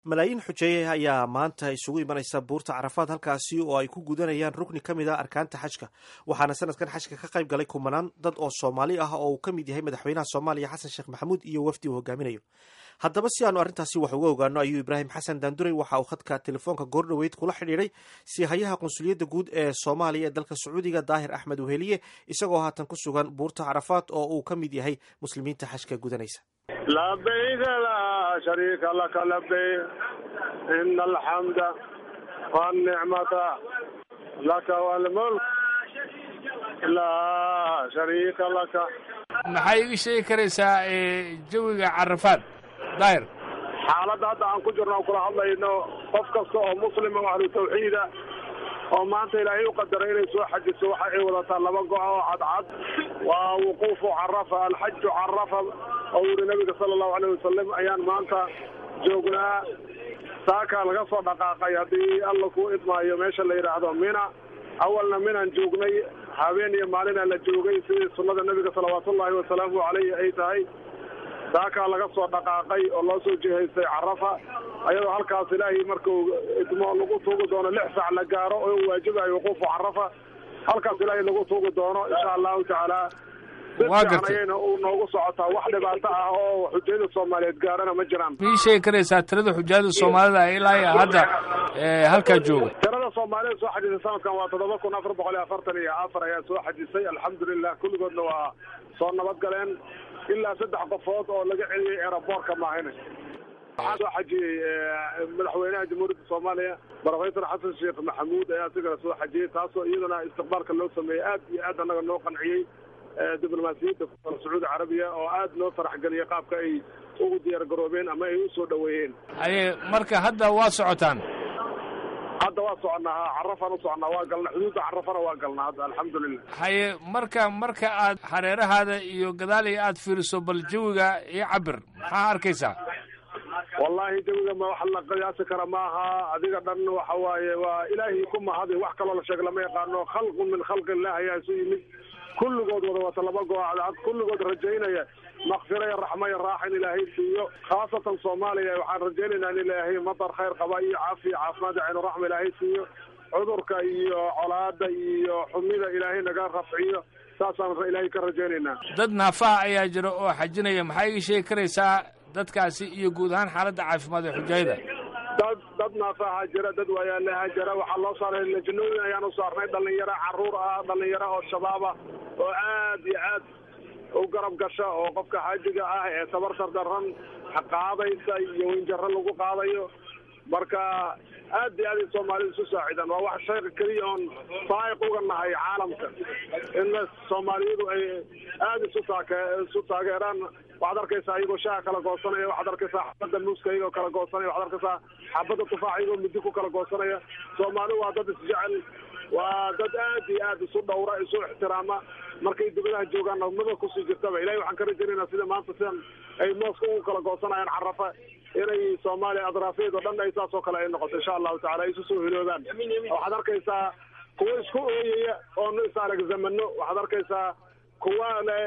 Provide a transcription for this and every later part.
malaayiin xujeeye ayaa maanta isugu imanaysa buurta carafaad halkaasi oo ay ku gudanayaan rukni ka mid a arkaanta xajka waxaana sanadkan xajka ka qayb galay kumanaan dad oo soomaali ah oo uu ka mid yahay madaxweynaha soomaaliya xasan sheekh maxamuud iyo wafdi uu hogaaminayo haddaba si aanu arrintaasi wax uga ogaano ayuu ibraahim xasan daanduray waxa uu khadka telefoonka goordhoweyd kula xidhiidhay siihayaha qunsuliyadda guud ee soomaaliya ee dalka sacuudiga daahir axmed weheliye isagoo haatan ku sugan buurta carafaad oo uu ka mid yahay muslimiinta xajka gudanaysa labayka laa shariika laka labeyk ina alxamda wanicmata laka walmulk laa shariika laka maxay iga sheegi karaysaa jawiga carafaad daahir xaaladda hadda aan ku jirno aan kula hadlayno qof kasta oo muslima o ahlu tawxiida oo maanta ilaahay u qadaray inay soo xajiso waxa ay wadataa laba go- oo cadcad waa wuquufu carafa alxaju carafa oo yiri nabiga sala allahu alayh wasalam ayaan maanta joognaa saakaa laga soo dhaqaaqay haddii alla ku idmaayo meesha la yidhaahdo mina awalna minaan joognay habeen iyo maalinaa la joogay sidii sunnada nabiga salawaatullahi wasalaamu caleyhi ay tahay saakaa laga soo dhaqaaqay oo loo soo jihaystay carafa ayadoo halkaas ilaahay markuu idmo lagu tuugi doono lix sac la gaaro oo waajibayo wuquufu carafa halkaas ilaahay lagu tuugi doono insha allahu tacaala waa gartay ayayna u noogu socotaa wax dhibaato ah oo xujayada soomaaliyeed gaarana ma jiraan ma ii sheegi karaysaa tirada xujaada soomaalida ilaa iyo hadda halkaa jooga tirada soomaalida soo xajisay sanadkan waa toddoba kun afar boqol iyo afartan iyo afar ayaa soo xajisay alxamdulilah kulligoodna waa soo nabad galeen ilaa saddex qofood oo laga celiyey eeraboorka maahine waxaa soo xajiyey madaxweynaha jamhuuriyadda soomaaliya brofesor xasan sheekh maxamuud ayaa isigana soo xajiyey taasoo iyadana istiqbaalka loo sameeyey aad iyo aad annaga noo qanciyey diblomaasiyadda sacuudi carabiya oo aad loo farax geliyey qaabka ay ugu diyaar garoobeen ama ay usoo dhoweeyeen haye marka hadda waa socotaan hadda waa soconnaa ha carafaan u soconnaa waa galna xuduudda carafana waa galnaa hadda alxamdulilah haye marka marka aad hareerahaada iyo gadaaliya aad fiiriso bal jawiga io cabir maxaa arkaysaa wallahi jawiga ma wax la qiyaasi kara maaha adiga dhan waxa waaye waa ilaahay ku mahadi wax kaloo la sheeg lama yaqaano khalqun min khalqi illah ayaa isu yimid kulligood wada wata laba goocad kulligood rajaynaya makfira iyo raxma iyo raaxa in ilaahay siiyo khaasatan soomaaliya waxaan rajaynaynaa in ilaahay matar khayr qaba iyo caafiya caafimaad caynu raxma ilaahay siiyo cudurka iyo colaada iyo xumida ilaahay naga rafciyo saasaan ilaahay ka rajaynaynaa dad naafaha ayaa jira oo xajinaya maxaa ii sheegi karaysaa dadkaasi iyo guud ahaan xaaladda caafimaad ee xujaayada dad dad naafaha jira dad waayaalaha jira waxaa loo saaray lajnooyin ayaan u saarnay dhalinyaro caruur ah dhalinyaro oo shabaab ah oo aad iyo aad u garab gasha oo qofka xaajiga ah ee tabartar daran qaadaysa iyo weynjaro lagu qaadayo marka aad iyo aad ay soomaalida isu saacidaan waa wax shay keliya oon faa'iq uga nahay caalamka in soomaaliyadu ay aada isu taake isu taageeraan waxaad arkaysaa iyagoo shaaha kala goosanaya waxaad arkaysaa xabadda muuska iyagoo kala goosanaya waxaad arkaysaa xabadda tufaax iyagoo midi ku kala goosanaya soomaali waa dad isjecel waa dad aad iyo aad isu dhawra isu ixtiraama markay dibadaha joogaan nabmada kusii jirtaba ilahay waxaan ka rajaynaynaa sida maanta sidan ay mooska ugu kala goosanayaan carafa inay soomaaliya adraafeed oo dhan ay saas oo kale ay noqoto insha allahu tacala ay isu soo hiloobaan waxaad arkaysaa kuwa isku ooyaya oonu is arag zamano waxaad arkaysaa kuwa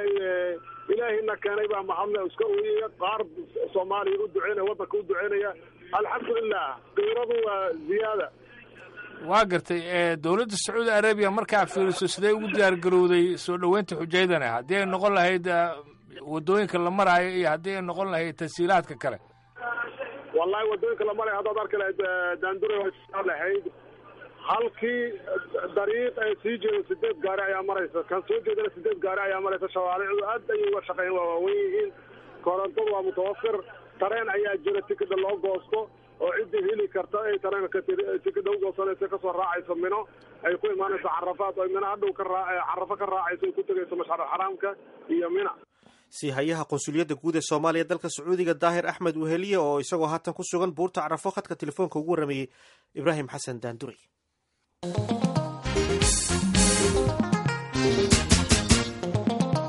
ilaahina keenay baa mahadle iska ooyaya qaar soomaaliya u duceynaya waddanka u duceynaya alxamdulilah qiiradu waa ziyaada waa gartay dowladda sacuudi arabiya markaa fiiriso sidee ugu diyaar garowday soo dhoweynta xujaydana haddii ay noqon lahayd waddooyinka la maraayo iyo haddii ay noqon lahayd tasiilaadka kale wallahi waddooyinka la marayo haddaad arki lahayd daandure waa lahayd halkii dariiq ee sii jeedo sideed gaari ayaa maraysa kan soo jeedana sideed gaari ayaa maraysa shawaaricdu aad ayay uga shaqeyn waa waawen yihiin korontadu waa mutawafir tareen ayaa jira tikida loo goosto oo ciddii heli karta ay tareenka tikida u goosanaysa kasoo raacayso mino ay ku imaanayso carafaad oo mino hadhow ka raa carafo ka raacayso ay ku tegayso mashcar xaraamka iyo mina siihayaha qunsuliyadda guud ee soomaaliya dalka sacuudiga daahir axmed weheliye oo isagoo haatan ku sugan buurta carafo khadka telefoonka ugu warrameeyey ibraahim xasan daanduray